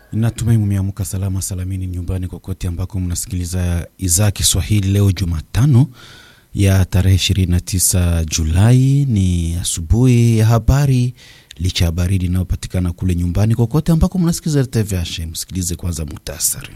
Natumai mumeamka salama salamini nyumbani kokote ambako mnasikiliza idhaa Kiswahili. Leo Jumatano ya tarehe 29 Julai ni asubuhi ya habari, licha ya baridi inayopatikana kule nyumbani kokote ambako mnasikiliza RTVH. Msikilize kwanza muhtasari.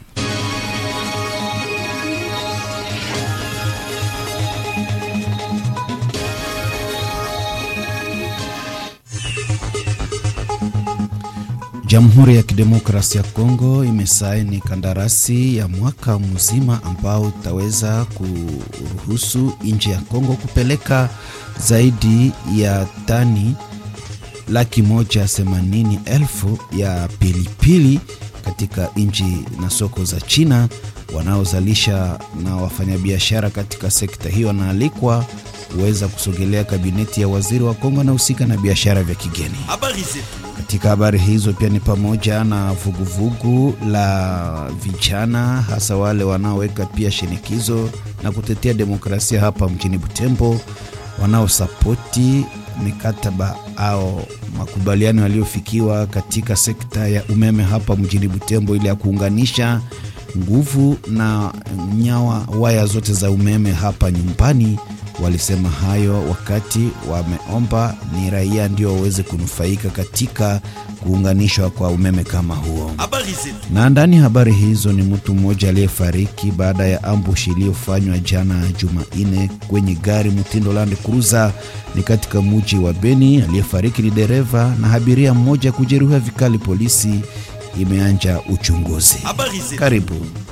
Jamhuri ya Kidemokrasia ya Kongo imesaini kandarasi ya mwaka mzima ambao utaweza kuruhusu nchi ya Kongo kupeleka zaidi ya tani laki moja themanini elfu ya pilipili katika nchi na soko za China. Wanaozalisha na wafanyabiashara katika sekta hiyo wanaalikwa kuweza kusogelea kabineti ya waziri wa Kongo anahusika na biashara vya kigeni. Katika habari hizo pia ni pamoja na vuguvugu la vijana hasa wale wanaoweka pia shinikizo na kutetea demokrasia hapa mjini Butembo, wanaosapoti mikataba au makubaliano yaliyofikiwa katika sekta ya umeme hapa mjini Butembo ili ya kuunganisha nguvu na nyawa waya zote za umeme hapa nyumbani. Walisema hayo wakati wameomba ni raia ndio waweze kunufaika katika kuunganishwa kwa umeme kama huo. Na ndani ya habari hizo ni mtu mmoja aliyefariki baada ya ambush iliyofanywa jana Jumanne kwenye gari mtindo Land Cruiser ni katika mji wa Beni. Aliyefariki ni dereva na abiria mmoja kujeruhiwa vikali. Polisi imeanja uchunguzi. Karibu.